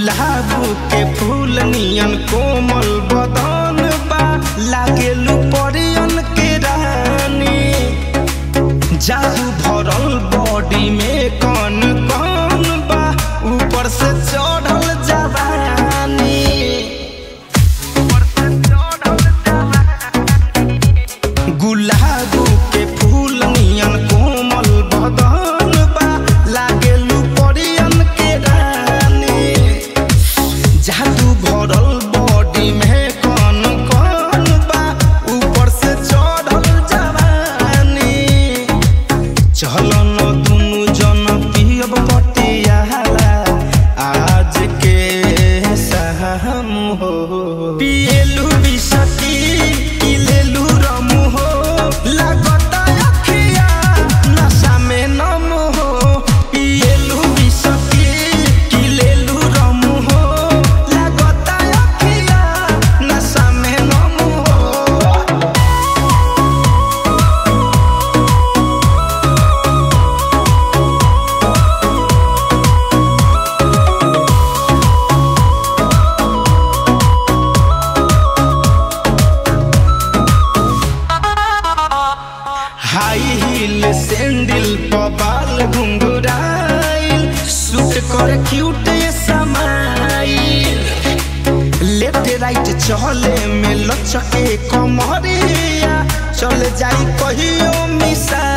गुलाब के फूल नियन कोमल बदन बा लागेलू परियन के रानी जादू भरल बॉडी में कौन कौन बा ऊपर से चढ़ल जवानी ऊपर से चढ़ल जवानी गुलाब के फूल नियन कोमल बदन बा लागेलू परियन के रानी जादू भरल बॉडी में कौन कौन बा ऊपर से चढ़ल जवानी चलन दुनु जन पियब पटियाला आज के सहम हो पिएलू बिसकी पिलेलू रमु हो लागता अखिया नशा में नम हो पिएलू बिसकी पिलेलू रमु हो लागता अखिया नशा में नम हो हाई हील सैंडल पर बाल घुंघराइल सूट कर क्यूट समाइल लेफ्ट राइट चले में लचके कमरिया चल जाई कहियो मिसा